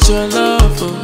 with your love. Oh.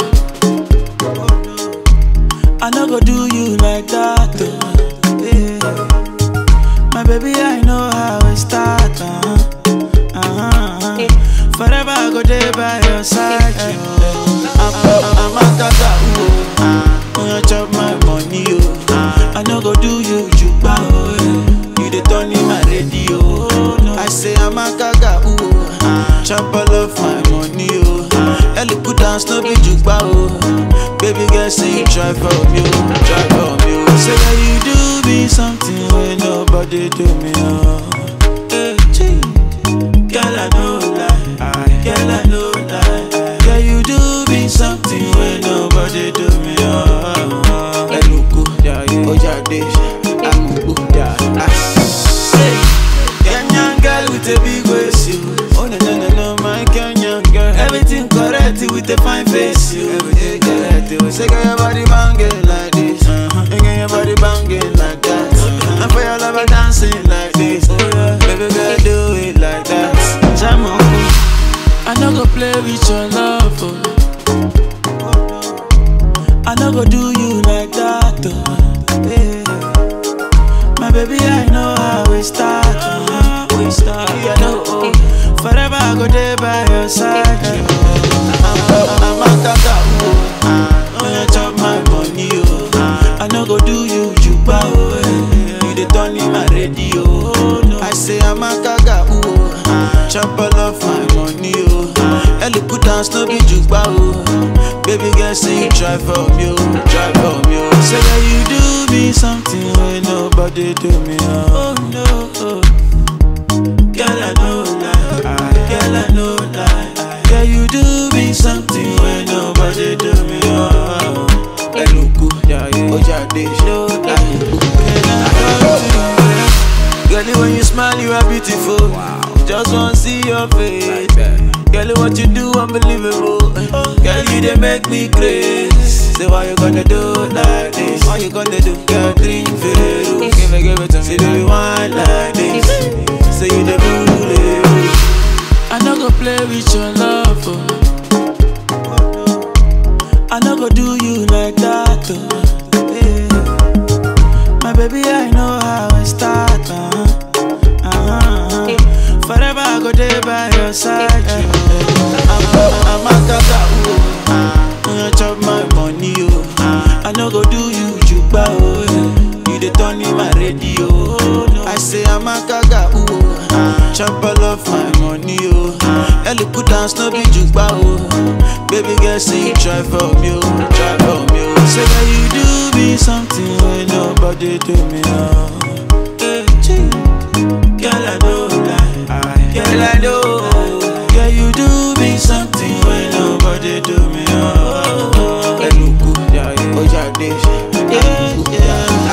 I no go do you like that. Oh. Yeah. My baby, I know how it start. Uh-huh. Uh-huh. Forever I go there by your side. Oh. I'm, I'm, I'm a tata. Oh. Uh, you chop my money. Oh. I no go do you juba. Oh. yeah. You the turn in my radio. Oh. No. I say I'm a gaga. Ooh. Chop all of my money. Oh. Ellie put down no be juba. Oh. Baby girl, say you try for me. Oh. Try for me. Oh. Say that you do me something when nobody do me. Oh. Hey, gee. Girl, I know lie. Girl, I know lie. Girl, you do me something when nobody do me. Oh, Eluku, Ojade, Amubu, Say, Kenyan girl with a big waist, you. Oh no no no no, my Kenyan girl. Everything correct with a fine face, you. Everything correct. You say, girl, your body banging like this. Uh-huh. And girl, your body banging like that. Uh-huh. And for your lover dancing like this. Oh, yeah. Baby girl, do it like that. Jam on. I no go play with your love. Oh. I no go do you like that. Oh. Yeah. My baby, I know how we start. Oh. We start. Yeah, no, oh. Forever I go there by your side. Oh. I'm, I'm a tata. Oh. Oh, you chop my money. Oh. I no go do you juba. Oh. yeah. You the turn in my radio. Oh. No. I say I'm a gaga. Oh. Chop all of my money. Oh. Ellie put down no be juba. Oh. Baby girl, say you try for me. Oh. Try for me. Oh. Say that you do me something when nobody do me. Oh, oh no. Oh. Girl, I know lie. Girl, I know lie. Girl, you do me something when nobody do me. Oh, Eluku, Ojade, no Girl, when you smile, you are beautiful. Just wanna see your face. Girl, what you do, unbelievable. Girl, you they make me crazy. Say, why you gonna do like this? Why you gonna do? Girl, drink Veru. Give it, give it to me. Say, do you want like this? Say, you the bully. I no go play with your love. Oh. I no go do you like that. Oh. Yeah. My baby, I know how it start. Uh-huh. Uh-huh. Forever I go there by your side. I'm, I'm a tata. Oh. You chop my money. Oh. I no go do you juba. Oh. yeah. You the turn in my radio. Oh. No. I say I'm a gaga. Ooh. Chop all of my money. Oh. Ellie put down no be juba. Oh. Baby girl, say you try for me. Oh. Try for me. Oh. Say that you do me something when nobody do me. Oh. Hey, gee. Girl, I know lie. Girl, I know. Girl, you do me something when nobody do me. Oh, Eluku, Ojade, yeah, yeah.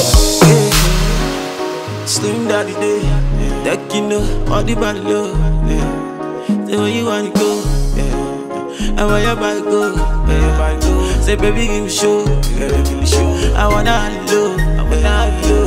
Slim daddy day, that you know, all the body low. Yeah. Say where you wanna go, yeah. And where your body go, where your body go. Say baby give me show, yeah, give me show. I wanna have you low, I wanna have you low.